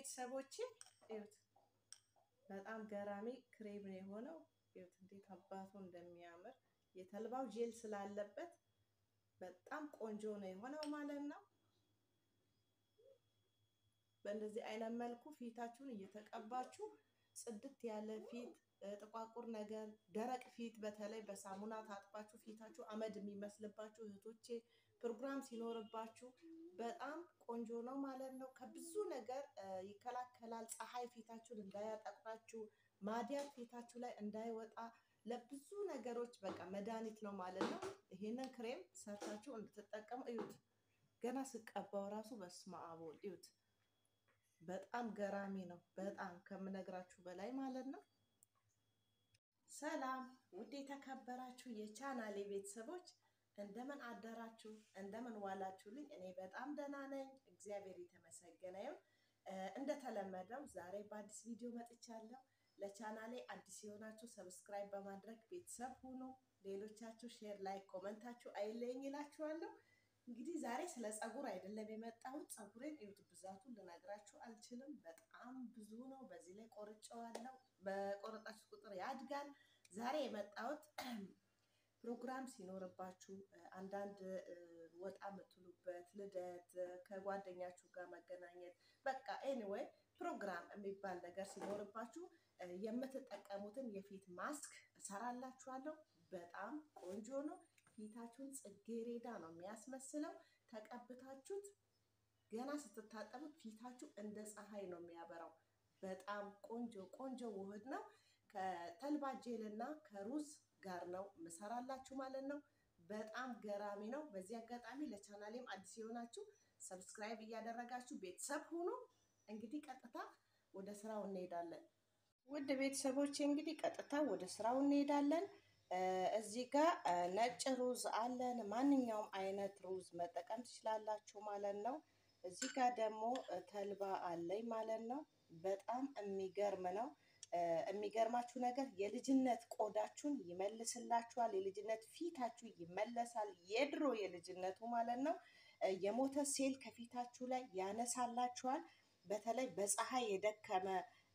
ቤተሰቦቼ እዩት፣ በጣም ገራሚ ክሬም ነው የሆነው። እዩት እንዴት አባቱ እንደሚያምር የተልባው ጄል ስላለበት በጣም ቆንጆ ነው የሆነው ማለት ነው። በእንደዚህ አይነት መልኩ ፊታችሁን እየተቀባችሁ ጽድት ያለ ፊት፣ ጥቋቁር ነገር፣ ደረቅ ፊት በተለይ በሳሙና ታጥባችሁ ፊታችሁ አመድ የሚመስልባችሁ እህቶቼ ፕሮግራም ሲኖርባችሁ በጣም ቆንጆ ነው ማለት ነው። ከብዙ ነገር ይከላከላል። ፀሐይ ፊታችሁን እንዳያጠቁራችሁ፣ ማዲያት ፊታችሁ ላይ እንዳይወጣ ለብዙ ነገሮች በቃ መድኃኒት ነው ማለት ነው። ይሄንን ክሬም ሰርታችሁ እንድትጠቀሙ እዩት። ገና ስቀባው ራሱ በስመ አብ ወልድ እዩት። በጣም ገራሚ ነው። በጣም ከምነግራችሁ በላይ ማለት ነው። ሰላም ውድ የተከበራችሁ የቻናሌ ቤተሰቦች እንደምን አደራችሁ? እንደምን ዋላችሁልኝ? እኔ በጣም ደህና ነኝ፣ እግዚአብሔር የተመሰገነ ይሁን። እንደተለመደው ዛሬ በአዲስ ቪዲዮ መጥቻለሁ። ለቻናሌ አዲስ የሆናችሁ ሰብስክራይብ በማድረግ ቤተሰብ ሁኑ። ሌሎቻችሁ ሼር፣ ላይክ፣ ኮመንታችሁ አይለኝ ይላችኋለሁ። እንግዲህ ዛሬ ስለ ፀጉር አይደለም የመጣሁት። ፀጉሬን እዩት፣ ብዛቱን ልነግራችሁ አልችልም። በጣም ብዙ ነው። በዚህ ላይ ቆርጬዋለሁ። በቆረጣችሁ ቁጥር ያድጋል። ዛሬ የመጣሁት ፕሮግራም ሲኖርባችሁ አንዳንድ ወጣ የምትሉበት ልደት፣ ከጓደኛችሁ ጋር መገናኘት፣ በቃ ኤኒዌይ ፕሮግራም የሚባል ነገር ሲኖርባችሁ የምትጠቀሙትን የፊት ማስክ እሰራላችኋለሁ። በጣም ቆንጆ ነው። ፊታችሁን ጽጌሬዳ ነው የሚያስመስለው። ተቀብታችሁት ገና ስትታጠቡት ፊታችሁ እንደ ፀሐይ ነው የሚያበራው። በጣም ቆንጆ ቆንጆ ውህድ ነው። ከተልባ ጄል እና ከሩዝ ጋር ነው ምሰራላችሁ ማለት ነው። በጣም ገራሚ ነው። በዚህ አጋጣሚ ለቻናሌም አዲስ የሆናችሁ ሰብስክራይብ እያደረጋችሁ ቤተሰብ ሁኑ። እንግዲህ ቀጥታ ወደ ስራው እንሄዳለን። ውድ ቤተሰቦች እንግዲህ ቀጥታ ወደ ስራው እንሄዳለን። እዚህ ጋር ነጭ ሩዝ አለን። ማንኛውም አይነት ሩዝ መጠቀም ትችላላችሁ ማለት ነው። እዚህ ጋር ደግሞ ተልባ አለኝ ማለት ነው። በጣም የሚገርም ነው። የሚገርማችሁ ነገር የልጅነት ቆዳችሁን ይመልስላችኋል። የልጅነት ፊታችሁ ይመለሳል። የድሮ የልጅነቱ ማለት ነው። የሞተ ሴል ከፊታችሁ ላይ ያነሳላችኋል። በተለይ በፀሐይ የደከመ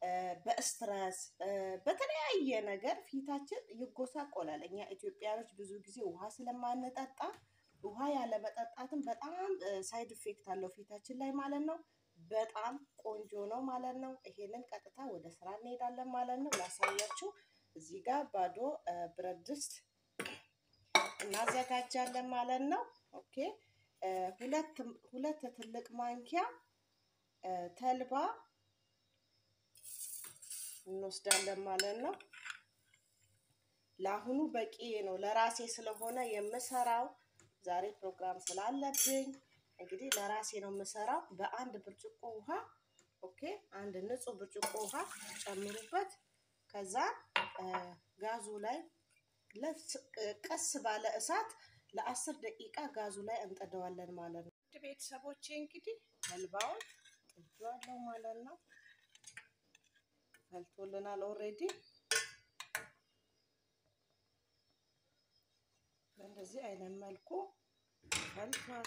በስትረስ በተለያየ ነገር ፊታችን ይጎሳቆላል። እኛ ኢትዮጵያኖች ብዙ ጊዜ ውሃ ስለማንጠጣ ውሃ ያለመጠጣትም በጣም ሳይድ ኢፌክት አለው ፊታችን ላይ ማለት ነው። በጣም ቆንጆ ነው ማለት ነው። ይሄንን ቀጥታ ወደ ስራ እንሄዳለን ማለት ነው። ላሳያችሁ። እዚህ ጋር ባዶ ብረት ድስት እናዘጋጃለን ማለት ነው። ኦኬ ሁለት ሁለት ትልቅ ማንኪያ ተልባ እንወስዳለን ማለት ነው። ለአሁኑ በቂ ነው። ለራሴ ስለሆነ የምሰራው ዛሬ ፕሮግራም ስላለብኝ እንግዲህ ለራሴ ነው የምሰራው። በአንድ ብርጭቆ ውሃ ኦኬ፣ አንድ ንጹህ ብርጭቆ ውሃ ጨምሩበት። ከዛ ጋዙ ላይ ቀስ ባለ እሳት ለአስር ደቂቃ ጋዙ ላይ እንጥደዋለን ማለት ነው። ውድ ቤተሰቦቼ እንግዲህ ተልባውን ጥጄዋለሁ ማለት ነው። ፈልቶልናል ኦልሬዲ። በእንደዚህ አይነት መልኩ ፈልቷል።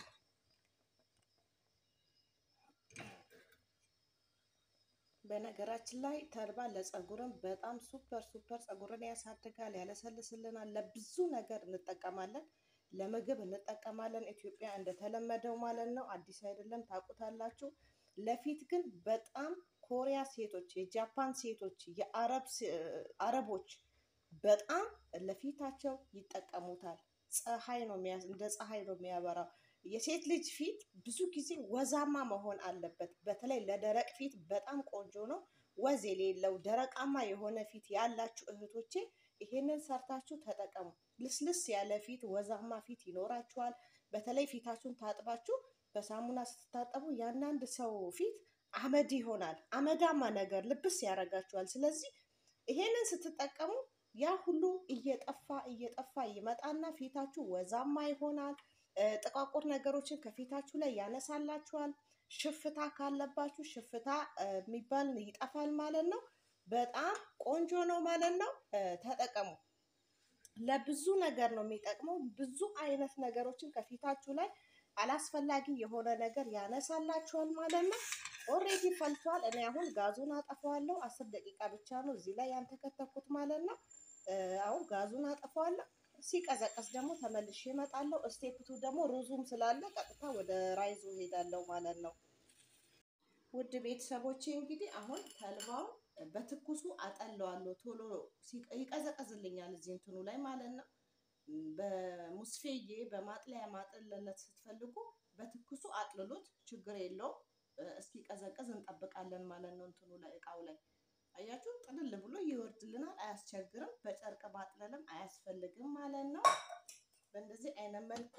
በነገራችን ላይ ተልባ ለፀጉርም በጣም ሱፐር ሱፐር ፀጉርን ያሳድጋል፣ ያለሰልስልናል። ለብዙ ነገር እንጠቀማለን። ለምግብ እንጠቀማለን። ኢትዮጵያ እንደተለመደው ማለት ነው። አዲስ አይደለም፣ ታውቁታላችሁ። ለፊት ግን በጣም ኮሪያ ሴቶች፣ የጃፓን ሴቶች፣ የአረብ አረቦች በጣም ለፊታቸው ይጠቀሙታል። ፀሐይ ነው እንደ ፀሐይ ነው የሚያበራው። የሴት ልጅ ፊት ብዙ ጊዜ ወዛማ መሆን አለበት። በተለይ ለደረቅ ፊት በጣም ቆንጆ ነው። ወዝ የሌለው ደረቃማ የሆነ ፊት ያላችሁ እህቶቼ ይሄንን ሰርታችሁ ተጠቀሙ። ልስልስ ያለ ፊት፣ ወዛማ ፊት ይኖራችኋል። በተለይ ፊታችሁን ታጥባችሁ በሳሙና ስትታጠቡ የአንዳንድ ሰው ፊት አመድ ይሆናል። አመዳማ ነገር ልብስ ያደርጋችኋል። ስለዚህ ይሄንን ስትጠቀሙ ያ ሁሉ እየጠፋ እየጠፋ ይመጣና ፊታችሁ ወዛማ ይሆናል። ጥቋቁር ነገሮችን ከፊታችሁ ላይ ያነሳላችኋል። ሽፍታ ካለባችሁ ሽፍታ የሚባል ይጠፋል ማለት ነው። በጣም ቆንጆ ነው ማለት ነው። ተጠቀሙ። ለብዙ ነገር ነው የሚጠቅመው። ብዙ አይነት ነገሮችን ከፊታችሁ ላይ አላስፈላጊ የሆነ ነገር ያነሳላችኋል ማለት ነው። ኦሬዲ ፈልቷል። እኔ አሁን ጋዙን አጠፋዋለሁ። አስር ደቂቃ ብቻ ነው እዚህ ላይ ያንተከተኩት ማለት ነው። አሁን ጋዙን አጠፋዋለሁ። ሲቀዘቀስ ደግሞ ተመልሼ እመጣለሁ። ስቴፕቱ ደግሞ ሩዙም ስላለ ቀጥታ ወደ ራይዙ ሄዳለሁ ማለት ነው። ውድ ቤተሰቦቼ እንግዲህ አሁን ተልባው በትኩሱ አጠለዋለሁ። ቶሎ ይቀዘቀዝልኛል እዚህ እንትኑ ላይ ማለት ነው። በሙስፌዬ በማጥለያ ማጥለለት ስትፈልጉ በትኩሱ አጥልሉት፣ ችግር የለውም። እስኪቀዘቅዝ እንጠብቃለን ማለት ነው። እንትኑ ላይ እቃው ላይ አያችሁ፣ ጥልል ብሎ ይወርድልናል። አያስቸግርም። በጨርቅ ማጥለልም አያስፈልግም ማለት ነው። በእንደዚህ አይነት መልኩ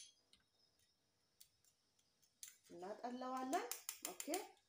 እናጠለዋለን። ኦኬ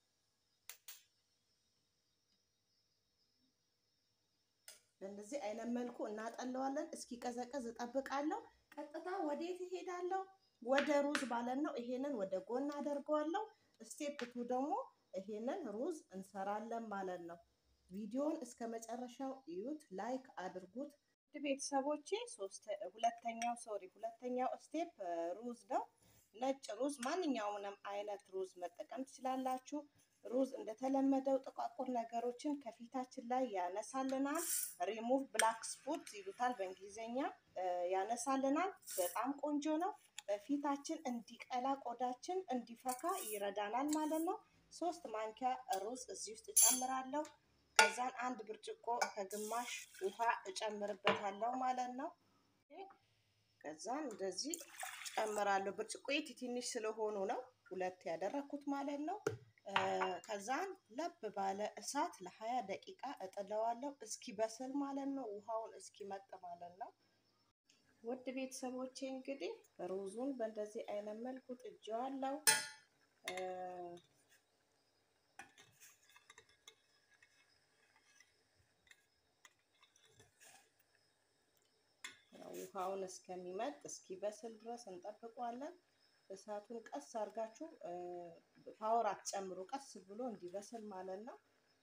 በእንደዚህ አይነት መልኩ እናጠለዋለን። እስኪቀዘቅዝ እጠብቃለሁ። ቀጥታ ወዴት እሄዳለሁ? ወደ ሩዝ ማለት ነው። ይሄንን ወደ ጎን አደርገዋለሁ። ስቴፕ ቱ ደግሞ ይሄንን ሩዝ እንሰራለን ማለት ነው። ቪዲዮውን እስከ መጨረሻው እዩት፣ ላይክ አድርጉት። ቤተሰቦቼ ሁለተኛው ሶሪ ሁለተኛው ስቴፕ ሩዝ ነው። ነጭ ሩዝ ማንኛውንም አይነት ሩዝ መጠቀም ትችላላችሁ። ሩዝ እንደተለመደው ጥቋቁር ነገሮችን ከፊታችን ላይ ያነሳልናል። ሪሙቭ ብላክ ስፖት ይሉታል በእንግሊዝኛ ያነሳልናል። በጣም ቆንጆ ነው። ፊታችን እንዲቀላ ቆዳችን እንዲፈካ ይረዳናል ማለት ነው። ሶስት ማንኪያ ሩዝ እዚህ ውስጥ እጨምራለሁ። ከዛን አንድ ብርጭቆ ከግማሽ ውሃ እጨምርበታለሁ ማለት ነው። ከዛን እንደዚህ ጨምራለሁ። ብርጭቆ ትንሽ ስለሆኑ ነው ሁለት ያደረኩት ማለት ነው። ከዛን ለብ ባለ እሳት ለሀያ ደቂቃ እጥለዋለሁ እስኪበስል ማለት ነው። ውሃውን እስኪመጥ ማለት ነው። ውድ ቤተሰቦቼ እንግዲህ ሩዙን በእንደዚህ አይነት መልኩ ጥጄዋለሁ። ውሃውን እስከሚመጥ እስኪበስል ድረስ እንጠብቀዋለን። እሳቱን ቀስ አድርጋችሁ ፓወር አትጨምሩ፣ ቀስ ብሎ እንዲበስል ማለት ነው።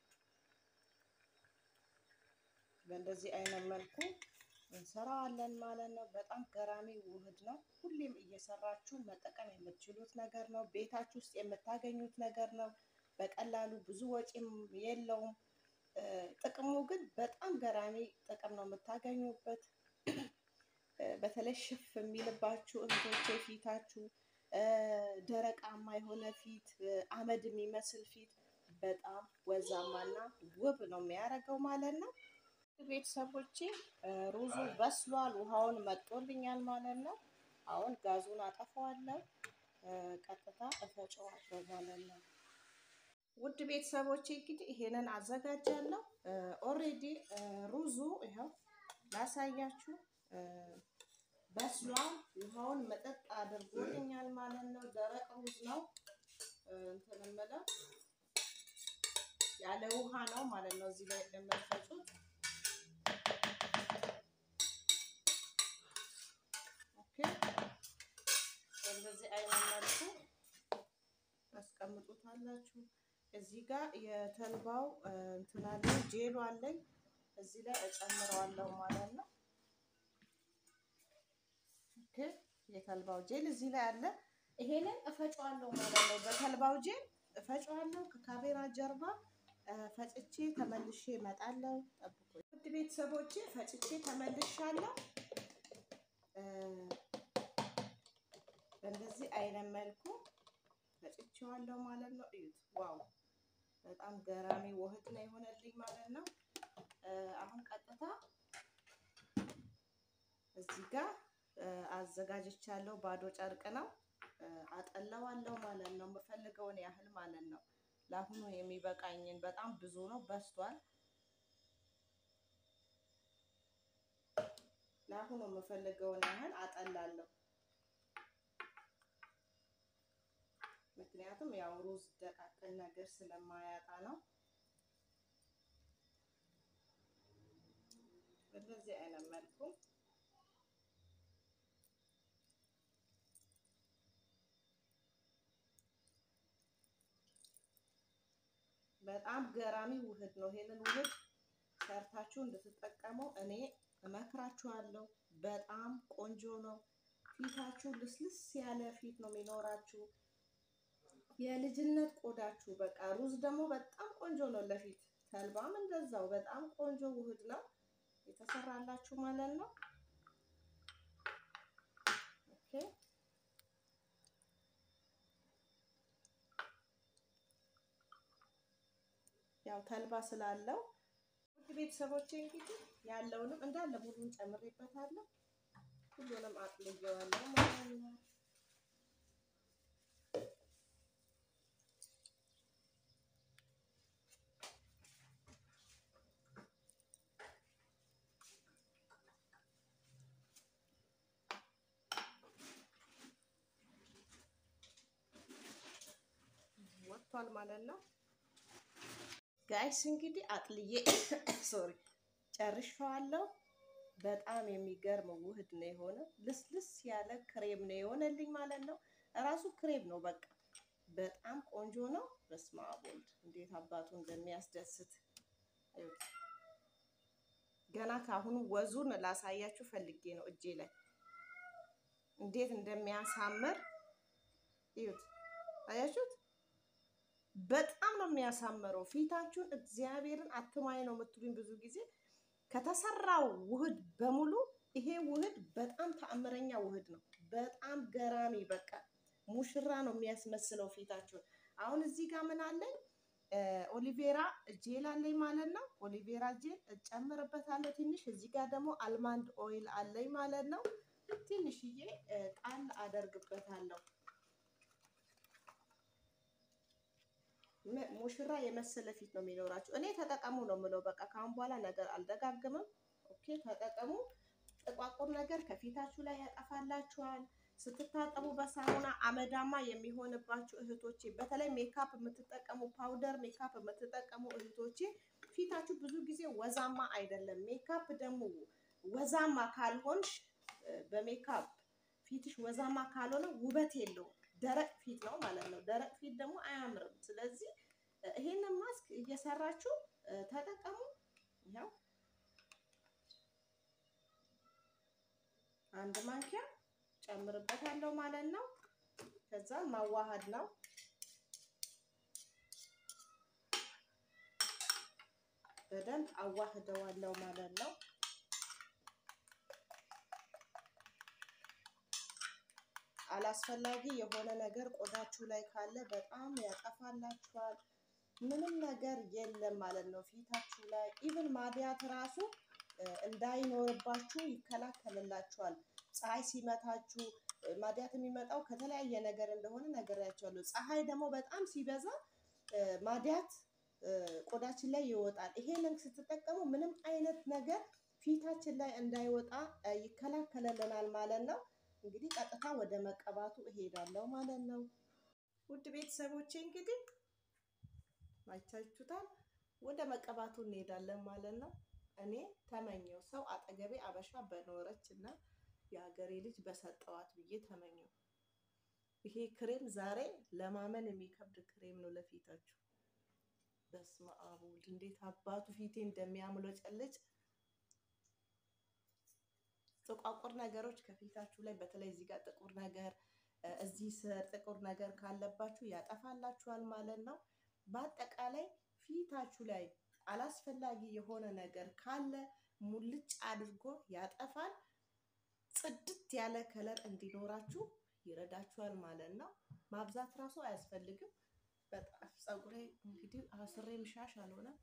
በእንደዚህ አይነት መልኩ እንሰራዋለን ማለት ነው። በጣም ገራሚ ውህድ ነው። ሁሌም እየሰራችሁ መጠቀም የምትችሉት ነገር ነው። ቤታችሁ ውስጥ የምታገኙት ነገር ነው። በቀላሉ ብዙ ወጪም የለውም። ጥቅሙ ግን በጣም ገራሚ ጥቅም ነው የምታገኙበት። በተለይ ሽፍ የሚልባችሁ እህቶቼ ፊታችሁ ደረቃማ የሆነ ፊት፣ አመድ የሚመስል ፊት በጣም ወዛማና ውብ ነው የሚያደርገው ማለት ነው። ቤተሰቦቼ ሩዙ በስሏል፣ ውሃውን መጦልኛል ማለት ነው። አሁን ጋዙን አጠፋዋለሁ፣ ቀጥታ እፈጨዋለሁ ማለት ነው። ውድ ቤተሰቦቼ እንግዲህ ይሄንን አዘጋጃለሁ። ኦሬዲ ሩዙ ይኸው ላሳያችሁ በስሏል። ውሃውን መጠጥ አድርጎልኛል ማለት ነው። ደረቅ ሩዝ ነው እንትን የምለው ያለ ውሃ ነው ማለት ነው። እዚህ ላይ እንደምትፈጩት ኦኬ። በእንደዚህ አይነት መልኩ ታስቀምጡታላችሁ። እዚህ ጋር የተልባው እንትን አለኝ ጄሉ አለኝ እዚህ ላይ እጨምረዋለሁ ማለት ነው። ኦኬ የተልባው ጄል እዚህ ላይ አለ። ይሄንን እፈጫዋለሁ ማለት ነው። በተልባው ጄል እፈጫዋለሁ። ከካሜራ ጀርባ ፈጭቼ ተመልሼ እመጣለሁ። ጠብቁ ውድ ቤተሰቦቼ፣ ፈጭቼ ተመልሻለሁ። በእንደዚህ አይነት መልኩ ፈጭቼዋለሁ ማለት ነው። እዩት፣ ዋው በጣም ገራሚ ውህድ ነው የሆነልኝ ማለት ነው። አሁን ቀጥታ እዚህ ጋር አዘጋጅቻለሁ። ባዶ ጨርቅ ነው። አጠለዋለሁ ማለት ነው። የምፈልገውን ያህል ማለት ነው። ለአሁኑ የሚበቃኝን በጣም ብዙ ነው፣ በስቷል። ለአሁኑ የምፈልገውን ያህል አጠላለሁ። ምክንያቱም ያው ሩዝ ደቃቅን ነገር ስለማያጣ ነው። በዚህ አይነት መልኩ በጣም ገራሚ ውህድ ነው። ይሄንን ውህድ ሰርታችሁ እንድትጠቀሙ እኔ እመክራችኋለሁ። በጣም ቆንጆ ነው። ፊታችሁ ልስልስ ያለ ፊት ነው የሚኖራችሁ። የልጅነት ቆዳችሁ በቃ ሩዝ ደግሞ በጣም ቆንጆ ነው ለፊት። ተልባም እንደዛው በጣም ቆንጆ ውህድ ነው የተሰራላችሁ ማለት ነው። ኦኬ ያው ተልባ ስላለው ውድ ቤተሰቦቼ እንግዲህ ያለውንም እንዳለ ሙሉን ጨምሬበታለሁ። ሁሉንም አጥልየዋለሁ ማለት ነው። ወጥቷል ማለት ነው። ጋይስ እንግዲህ አጥልዬ ሶሪ ጨርሼዋለሁ። በጣም የሚገርም ውህድ ነው የሆነ ልስልስ ያለ ክሬም ነው የሆነልኝ ማለት ነው። እራሱ ክሬም ነው በቃ በጣም ቆንጆ ነው። በስመ አብ ወልድ እንዴት አባቱ እንደሚያስደስት ገና ከአሁኑ ወዙን ላሳያችሁ ፈልጌ ነው እጄ ላይ እንዴት እንደሚያሳምር እዩት። አያችሁት? በጣም ነው የሚያሳምረው ፊታችሁን። እግዚአብሔርን አትማኝ ነው የምትሉኝ ብዙ ጊዜ ከተሰራው ውህድ በሙሉ ይሄ ውህድ በጣም ተአምረኛ ውህድ ነው። በጣም ገራሚ በቃ ሙሽራ ነው የሚያስመስለው ፊታችሁን። አሁን እዚህ ጋር ምን አለኝ? ኦሊቬራ ጄል አለኝ ማለት ነው። ኦሊቬራ ጄል እጨምርበታለሁ ትንሽ። እዚህ ጋር ደግሞ አልማንድ ኦይል አለኝ ማለት ነው። ትንሽዬ ጣል አደርግበታለሁ። ሙሽራ የመሰለ ፊት ነው የሚኖራችሁ። እኔ ተጠቀሙ ነው የምለው። በቃ ከአሁን በኋላ ነገር አልደጋግምም። ኦኬ ተጠቀሙ። ጥቋቁር ነገር ከፊታችሁ ላይ ያጠፋላችኋል። ስትታጠቡ በሳሙና አመዳማ የሚሆንባችሁ እህቶቼ፣ በተለይ ሜካፕ የምትጠቀሙ ፓውደር ሜካፕ የምትጠቀሙ እህቶቼ ፊታችሁ ብዙ ጊዜ ወዛማ አይደለም። ሜካፕ ደግሞ ወዛማ ካልሆንሽ በሜካፕ ፊትሽ ወዛማ ካልሆነ ውበት የለውም። ደረቅ ፊት ነው ማለት ነው። ደረቅ ፊት ደግሞ አያምርም። ስለዚህ ይሄንን ማስክ እየሰራችሁ ተጠቀሙ። ያው አንድ ማንኪያ ጨምርበታለሁ ማለት ነው። ከዛ ማዋሃድ ነው። በደንብ አዋህደዋለሁ ማለት ነው። አላስፈላጊ የሆነ ነገር ቆዳችሁ ላይ ካለ በጣም ያጠፋላችኋል። ምንም ነገር የለም ማለት ነው ፊታችሁ ላይ ኢቭን ማዲያት ራሱ እንዳይኖርባችሁ ይከላከልላችኋል። ፀሐይ ሲመታችሁ ማዲያት የሚመጣው ከተለያየ ነገር እንደሆነ ነግሬያቸዋለሁ። ፀሐይ ደግሞ በጣም ሲበዛ ማዲያት ቆዳችን ላይ ይወጣል። ይሄንን ስትጠቀሙ ምንም አይነት ነገር ፊታችን ላይ እንዳይወጣ ይከላከልልናል ማለት ነው። እንግዲህ ቀጥታ ወደ መቀባቱ እሄዳለሁ ማለት ነው። ውድ ቤተሰቦቼ እንግዲህ አይታችሁታል። ወደ መቀባቱ እንሄዳለን ማለት ነው። እኔ ተመኘው ሰው አጠገቤ አበሻ በኖረች እና የሀገሬ ልጅ በሰጠዋት ብዬ ተመኘው። ይሄ ክሬም ዛሬ ለማመን የሚከብድ ክሬም ነው ለፊታችሁ። በስመ አብ ወልድ እንዴት አባቱ ፊቴ እንደሚያምለጨልጭ ጥቋቁር ነገሮች ከፊታችሁ ላይ በተለይ እዚህ ጋር ጥቁር ነገር እዚህ ስር ጥቁር ነገር ካለባችሁ ያጠፋላችኋል ማለት ነው። በአጠቃላይ ፊታችሁ ላይ አላስፈላጊ የሆነ ነገር ካለ ሙልጭ አድርጎ ያጠፋል። ጽድት ያለ ከለር እንዲኖራችሁ ይረዳችኋል ማለት ነው። ማብዛት ራሱ አያስፈልግም። በጣም ፀጉሬ እንግዲህ አስሬ ምሻሽ አልሆነም።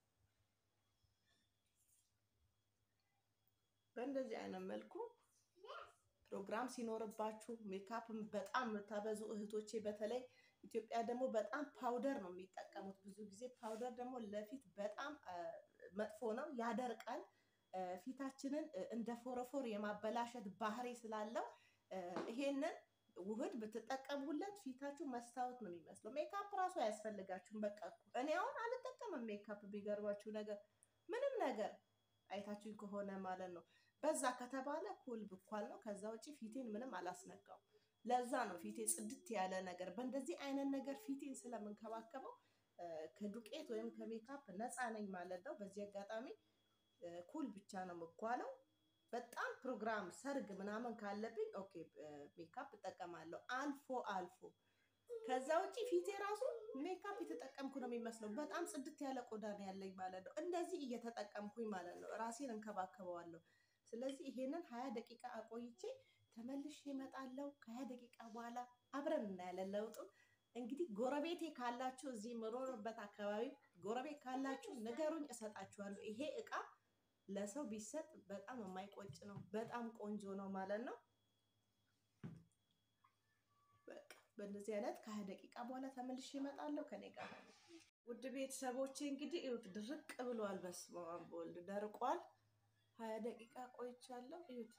በእንደዚህ አይነት መልኩ ፕሮግራም ሲኖርባችሁ ሜካፕ በጣም የምታበዙ እህቶቼ በተለይ ኢትዮጵያ ደግሞ በጣም ፓውደር ነው የሚጠቀሙት። ብዙ ጊዜ ፓውደር ደግሞ ለፊት በጣም መጥፎ ነው፣ ያደርቃል። ፊታችንን እንደ ፎረፎር የማበላሸት ባህሪ ስላለው ይሄንን ውህድ ብትጠቀሙለት ፊታችሁ መስታወት ነው የሚመስለው። ሜካፕ ራሱ አያስፈልጋችሁም። በቃ እኔ አሁን አልጠቀምም ሜካፕ። ቢገርባችሁ ነገር ምንም ነገር አይታችሁኝ ከሆነ ማለት ነው። በዛ ከተባለ ኩል ብኳል ነው። ከዛ ውጭ ፊቴን ምንም አላስነካው። ለዛ ነው ፊቴ ጽድት ያለ ነገር። በእንደዚህ አይነት ነገር ፊቴን ስለምንከባከበው ከዱቄት ወይም ከሜካፕ ነፃ ነኝ ማለት ነው። በዚህ አጋጣሚ ኩል ብቻ ነው የምኳለው። በጣም ፕሮግራም ሰርግ ምናምን ካለብኝ ኦኬ ሜካፕ እጠቀማለሁ። አልፎ አልፎ ከዛ ውጪ ፊቴ ራሱ ሜካፕ የተጠቀምኩ ነው የሚመስለው። በጣም ጽድት ያለ ቆዳ ነው ያለኝ ማለት ነው። እንደዚህ እየተጠቀምኩኝ ማለት ነው ራሴን እንከባከበዋለሁ። ስለዚህ ይሄንን ሀያ ደቂቃ አቆይቼ ተመልሼ እመጣለሁ። ከሀያ ደቂቃ በኋላ አብረን እናያለን ለውጡን። እንግዲህ ጎረቤቴ ካላችሁ እዚህ የምኖርበት አካባቢ ጎረቤት ካላችሁ ንገሩኝ፣ እሰጣችኋለሁ። ይሄ እቃ ለሰው ቢሰጥ በጣም የማይቆጭ ነው። በጣም ቆንጆ ነው ማለት ነው። በቃ በእንደዚህ አይነት ከሀያ ደቂቃ በኋላ ተመልሼ እመጣለሁ። ከኔ ጋር ውድ ቤተሰቦቼ እንግዲህ እዩት፣ ድርቅ ብሏል። በስመ አብ ወልድ ደርቋል። ሀያ ደቂቃ ቆይቻለሁ። እዩት፣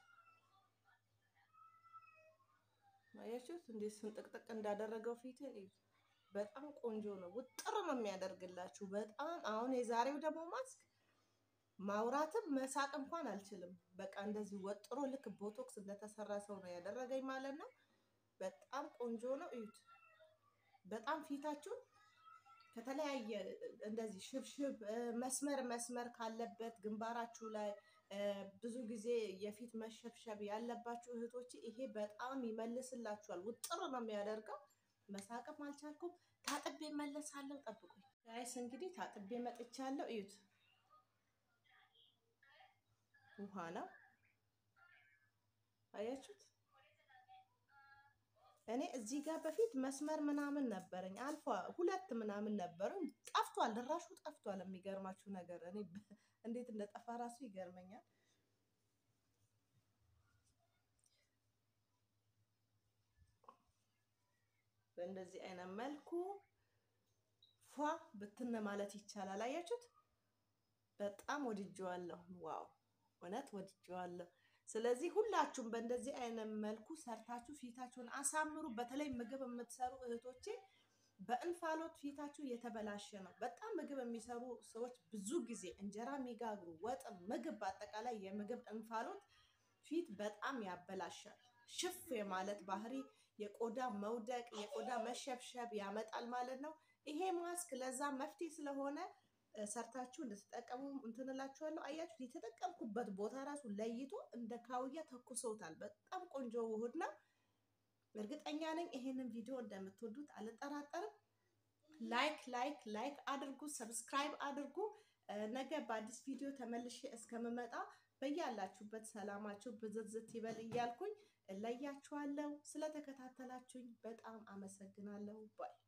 አያችሁት እንዴት ስንጥቅጥቅ እንዳደረገው ፊትን እዩት። በጣም ቆንጆ ነው። ውጥር ነው የሚያደርግላችሁ በጣም አሁን የዛሬው ደግሞ ማስክ ማውራትም መሳቅ እንኳን አልችልም። በቃ እንደዚህ ወጥሮ ልክ ቦቶክስ እንደተሰራ ሰው ነው ያደረገኝ ማለት ነው። በጣም ቆንጆ ነው። እዩት። በጣም ፊታችሁን ከተለያየ እንደዚህ ሽብሽብ መስመር መስመር ካለበት ግንባራችሁ ላይ ብዙ ጊዜ የፊት መሸብሸብ ያለባችሁ እህቶች ይሄ በጣም ይመልስላችኋል። ውጥር ነው የሚያደርገው። መሳቅም አልቻልኩም። ታጥቤ መለሳለሁ። ጠብቁኝ ጋይስ። እንግዲህ ታጥቤ መጥቻለሁ። እዩት ውሃ ነው አያችሁት። እኔ እዚህ ጋር በፊት መስመር ምናምን ነበረኝ አልፎ ሁለት ምናምን ነበረው ጠፍቷል፣ ድራሹ ጠፍቷል። የሚገርማችሁ ነገር እኔ እንዴት እንደጠፋ ራሱ ይገርመኛል። በእንደዚህ አይነት መልኩ ፏ ብትን ማለት ይቻላል። አያችሁት፣ በጣም ወድጄዋለሁ። ዋው እውነት ወድጄዋለሁ። ስለዚህ ሁላችሁም በእንደዚህ አይነት መልኩ ሰርታችሁ ፊታችሁን አሳምሩ። በተለይ ምግብ የምትሰሩ እህቶቼ በእንፋሎት ፊታችሁ የተበላሸ ነው። በጣም ምግብ የሚሰሩ ሰዎች ብዙ ጊዜ እንጀራ የሚጋግሩ ወጥ፣ ምግብ በአጠቃላይ የምግብ እንፋሎት ፊት በጣም ያበላሻል። ሽፍ የማለት ባህሪ፣ የቆዳ መውደቅ፣ የቆዳ መሸብሸብ ያመጣል ማለት ነው። ይሄ ማስክ ለዛ መፍትሄ ስለሆነ ሰርታችሁ እንድትጠቀሙ እንትንላችኋለሁ። አያችሁ የተጠቀምኩበት ቦታ ራሱ ለይቶ እንደ ካውያ ተኩሰውታል። በጣም ቆንጆ ውህድ ነው። እርግጠኛ ነኝ ይሄንን ቪዲዮ እንደምትወዱት አልጠራጠርም። ላይክ ላይክ ላይክ አድርጉ፣ ሰብስክራይብ አድርጉ። ነገ በአዲስ ቪዲዮ ተመልሼ እስከምመጣ በያላችሁበት ሰላማችሁ ብዝዝት ይበል እያልኩኝ እለያችኋለሁ። ስለተከታተላችሁኝ በጣም አመሰግናለሁ ባይ